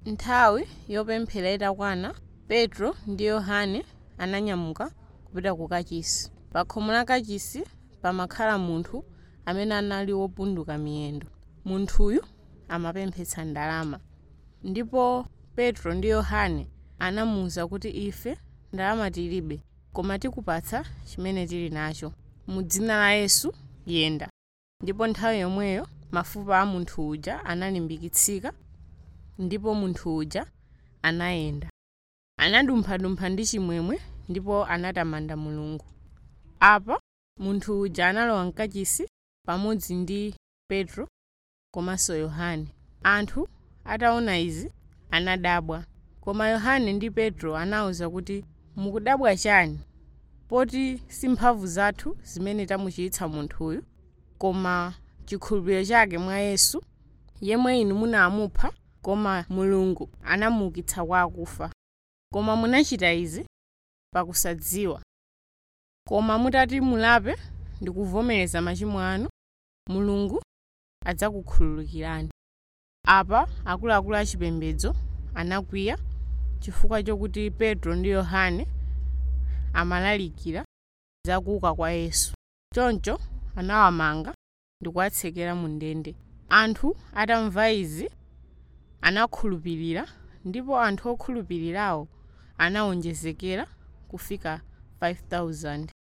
nthawi yopemphera itakwana petro ndi yohane ananyamuka kupita ku kachisi pa khomo la kachisi pamakhala munthu amene anali wopunduka miyendo munthuyu amapemphetsa ndalama ndipo petro ndi yohane anamuwuza kuti ife ndalama tilibe koma tikupatsa chimene tili nacho mu dzina la yesu yenda ndipo nthawi yomweyo mafupa a munthu uja analimbikitsika ndipo munthu uja anayenda anadumphadumpha ndi chimwemwe ndipo anatamanda mulungu apa munthu uja analowa mkachisi pamodzi ndi petro komanso yohane anthu ataona izi anadabwa koma yohane ndi petro anawuza kuti mukudabwa chani poti si mphamvu zathu zimene tamuchiritsa munthuyu koma chikhulupiriro chake mwa yesu yemwe inu munamupha koma mulungu anamuukitsa kwa akufa koma munachita izi pakusadziwa koma mutati mulape ndi kuvomereza machimo anu mulungu adzakukhululukirani apa akuluakulu achipembedzo anakwiya chifukwa chokuti petro ndi yohane amalalikira za kuuka kwa yesu choncho anawamanga ndi kuwatsekera mu ndende anthu atamva izi anakhulupirira ndipo anthu okhulupirirawo anawonjezekera kufika 5000